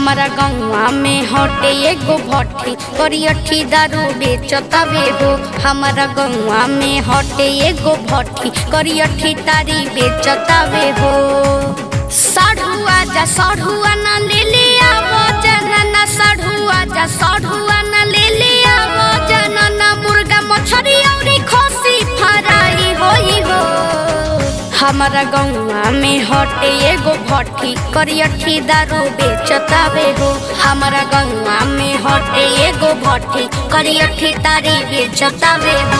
हमारा गौवा में हटे एगो भट्टी करियठी दारू बेचतावे हो हमारा गौवा में हटे एगो भट्टी करियठी तारी बेचतावे हो साढ़ुआ जा साढ़ुआ ना ले ले आवो जनना साढ़ुआ जा साढ़ुआ ना ले ले आवो जनना मुर्गा मछरी औरी खसी फराई होई हो हमारा गौवा में हटे एगो भट्टी करियठी दारू बेचतावे हो हमारा गौवा में हटे एगो भट्टी करियठी तारी बेचतावे हो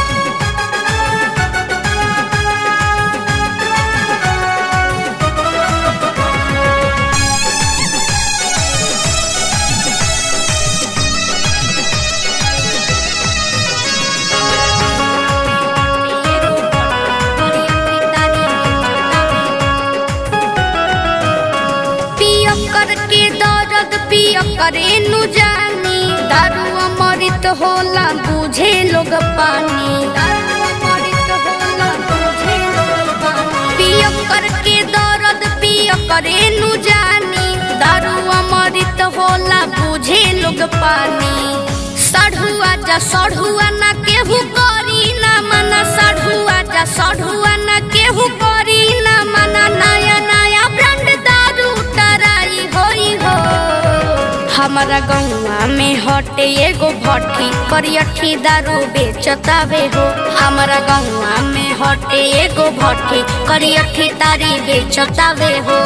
पियकर के दर्द पियकरे नु जानी दारू अमृत होला बुझे लोग पानी दारू अमृत होला बुझे लोग पानी पियकर के दर्द पियकरे नु जानी दारू अमृत होला बुझे लोग पानी सढ़ुआ जा सढ़ुआ ना केहू करी ना मना सढ़ुआ जा सढ़ुआ ना केहू करी ना मना नया नया ब्रांड दारू टराई होई हो हमारा गौवा में हटे एगो भट्टी करियठी दारू बेचतावे हो हमारा गौवा में हटे एगो भट्टी करियठी तारी बेचतावे हो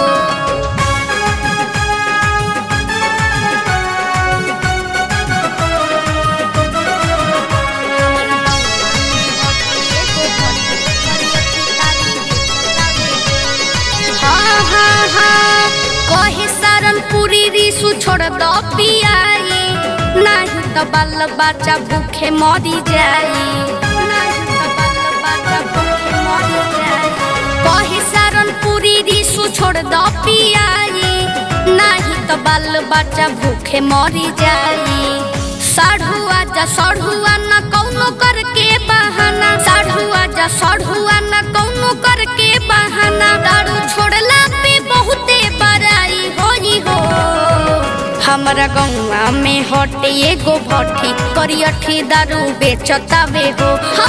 हाँ हाँ हाँ कहे सारनपुरी रिसु छोड़ दो पियाई नहीं तो बाल बच्चा भूखे मरी जाई नहीं तो बाल बच्चा भूखे मरी जाई कहे सारनपुरी रिसु छोड़ दो पियाई नहीं तो बाल बच्चा भूखे मरी जाई साढ़ुआ जा साढ़ुआ न कौनो करके बहाना साढ़ुआ जा साढ़ुआ न कौनो करके बहाना दारू छोड़ला पे बहुते बड़ाई होई हो हमारा गौवा में हटे एगो भट्टी करियठी दारू बेचतावे हो